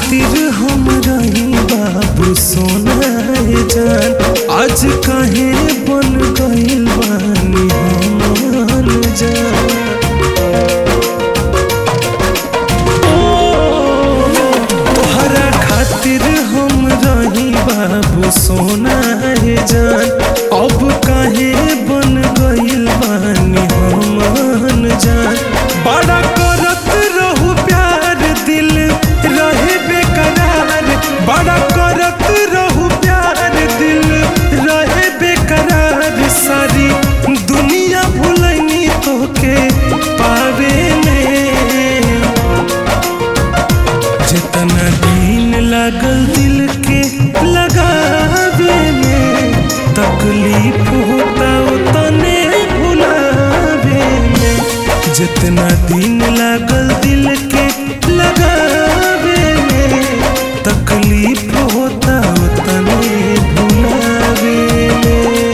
खातिर हम रही बाबू सोना जान आज काहे बन गइल बानी हम जान तोहरा खातिर हम रही बाबू सोना जान अब काहे बन गइल बानी हम जान बड़ा करत रहू प्यार दिल रहे बेकरार बड़ा करत रहू प्यार दिल रहे बेकरार सारी दुनिया भुलनी तोके पावे में जितना दिन लागल दिल के लगावे में तकलीफ होता उतने भुलावे में जितना दिन लागल दिल के लगावे में तकलीफ होता उतने भुलावे में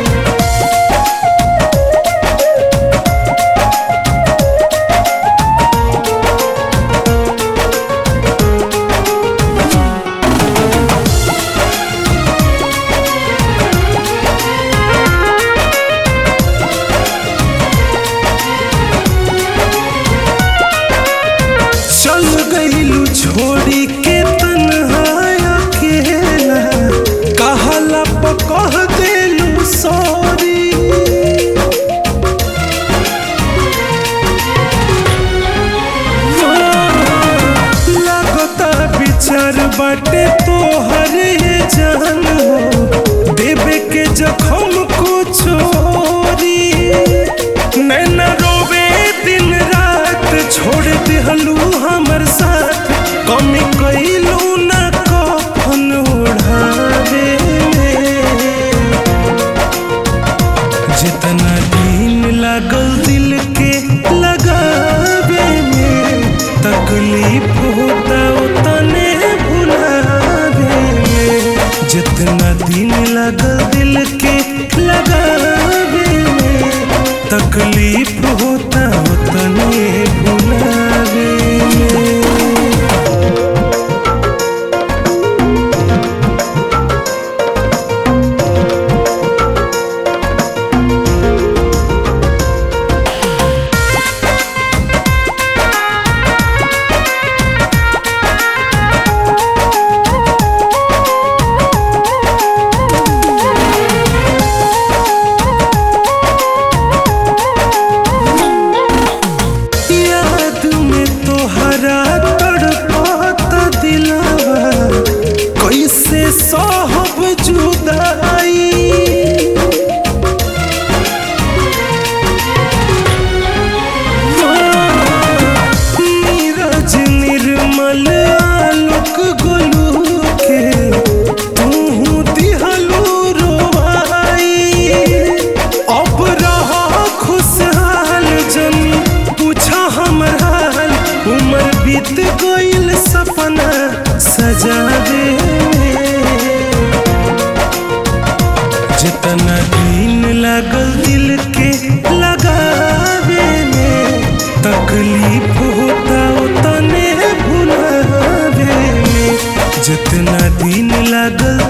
चल गईलू छोड़ी के तन्हाया अकेला कहला पकह देलू सॉरी लगता विचार बाटे तोहर ये जान हो देवे के जखम को छोरी नैना रोवे दिन रात छोड़ दिहलू हमर साथ कमी कैलू न कफन ओढ़ावे में जितना दिन लागल दिल के लगावे में तकलीफ होता उतने भुलावे में जितना दिन लागल दिल के लगावे में तकलीफ होता उतने भुलावे में याद में तोहरा तड़पाता दिलावा कैसे साहब जुदाई नीरज निर्मल आलोक गोलू के तू दिहलू रोवाई अब रहा खुशहाल जनी पूछा हमर हाल उम्र बीत गइल सपना सजावे जितना दिन लागल दिल के लगावे में तकलीफ होता उतने भुलावे में जितना दिन लागल